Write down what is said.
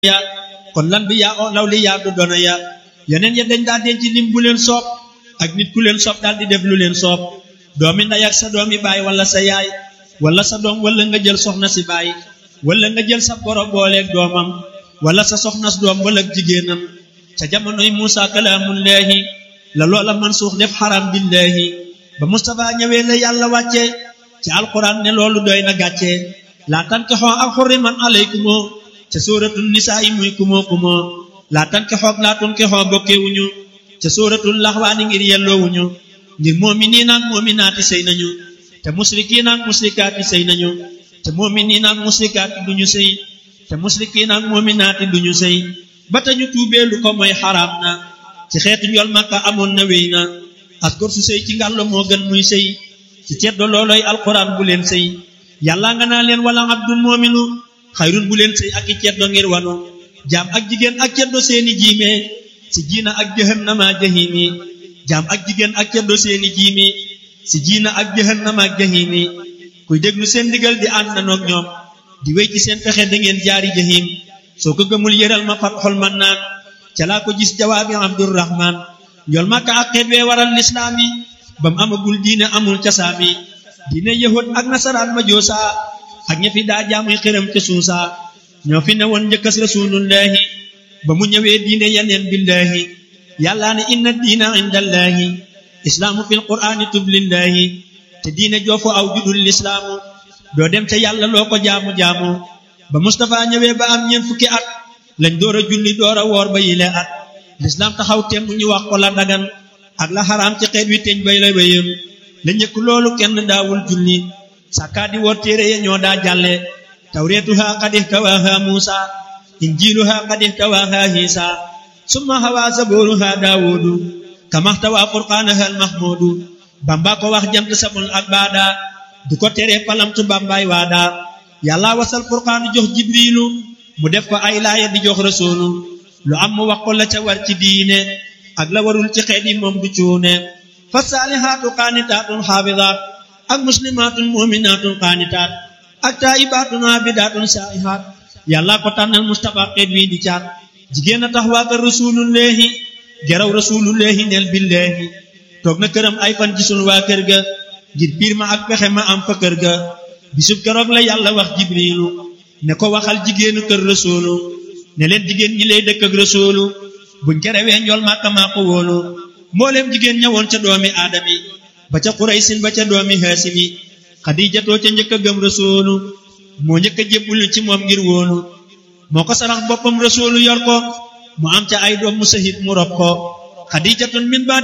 ya kon lan bi yaa o law li yaa du doona ya yeneen ya dañ daa denc lim bu leen soob ak nit ku leen soob daal di def lu leen soob doomi ndey ak sa doomi baay wala sa yaay wala sa doom wala nga jël soxna si baay wala nga jël sa boro booleeg doomam wala sa soxnas doom wala jigéenam ca jamonoy Muusa kalaamullaahi la loola man suux def xaram billaahi ba Mustafa ñëwee la yàlla wàcce ci alquran ne loolu doy na gàcce laa tankixoo ak xurriman alaykumoo ca sóoratul nisaa yi muy kumoo kumoo laa tankixoog laa tunkixoo bokkewuñu ca sóoratul laxwaani ngir yelloowuñu ngir moominiin ak moominaati sëy nañu te musrikiin ak musrikaati sëy nañu te moominiin ak musrikaati duñu sëy te musrikiin ak moominaati duñu sëy ba tañu tuubee lu ko mooy xaraam na ci xeetu njol makka amoon na wéy na askor su sëy ci ngàllo moo gën muy sëy ci ceddo looloy alquran bu leen sëy yàlla nga naa leen wala abdul moominu xayrun bu leen sëy ak i ceddo ngir wanu jaam ak jigéen ak ceddo seeni jiime si jiina ak jahannama jahimi jaam ak jigéen ak ceddo seeni jiimi si jiina ak jahannama ak jahimi kuy déglu seen ndigal di ànd nanoog ñoom di wéy ci seen pexe da ngeen jaari jahim soo ko gëmul yëral ma fat xol man naan ca laa ko gis jawaabi abdurrahman njool màkka ak xeet wee waral lislaam yi ba mu amagul diine amul casaami diine yahud ak nasaraan ma joosa ak ña fi daa jaamuy xiram ca suusa ñoo fi ne woon njëkkas rasulullahi ba mu ñëwee diine yeneen billahi yàllaa ne inna diina indallaahi islaamu fil qur'aani tublillahi te diine joofu aw judul lislaamu doo dem ca yàlla loo ko jaamu-jaamu ba Mustafa ñëwee ba am ñeent fukki at lañ door a julli door a woor ba yile at lislaam taxaw temm ñu wax ko la dagan ak la xaraam ci xeet wi teñ bay la wéyam la njëkk loolu kenn daawul julli sàkkaa di woor téere ya ñoo daa jàlle tawreetuha qad ihtawaaha muusa injiiluha qad ihtawaaha hiisa summa hawaa zabooruha daawudu kamaxtawaa furqaanaha almahmuudu bamba ko wax jant sabul ak baada du ko tere palamtu bambaay waada yàlla wasal furqaanu jox jibriilu mu def ko ay laaya di jox rasuulu lu am mu wax ko la ca war ci diine ak la warul ci xeet yi moom du cuune fa saalihaatu qaanitaatun xaafidaat ak muslimaatun muminaatun qaanitaat ak taayibaatun aabidaatun saa'ihaat yàlla ko tànnal Mustafa xeet wi di caat jigéen a tax waa kër rasulullahi geraw rasulullahi neel billahi toog na këram ay fan gisul waa kër ga ngir piir ma ak pexe ma am fa kër ga bisub keroog la yàlla wax jibriilu ne ko waxal jigéenu kër rasuulu ne leen jigéen ñi lay dëkk ak rasuulu buñ kerewee njool màkka maa ko wóolu mbooleem jigéen ñëwoon ca doomi aadami ba ca xuraysin ba ca doomi haasimi xadiijatoo ca njëkk a gëm rasuulu moo njëkk a jébbulu ci moom ngir wóolu moo ko sarax boppam rasuulu yor ko mu am ca ay doom mu sahit mu rob ko xadiijatun min ba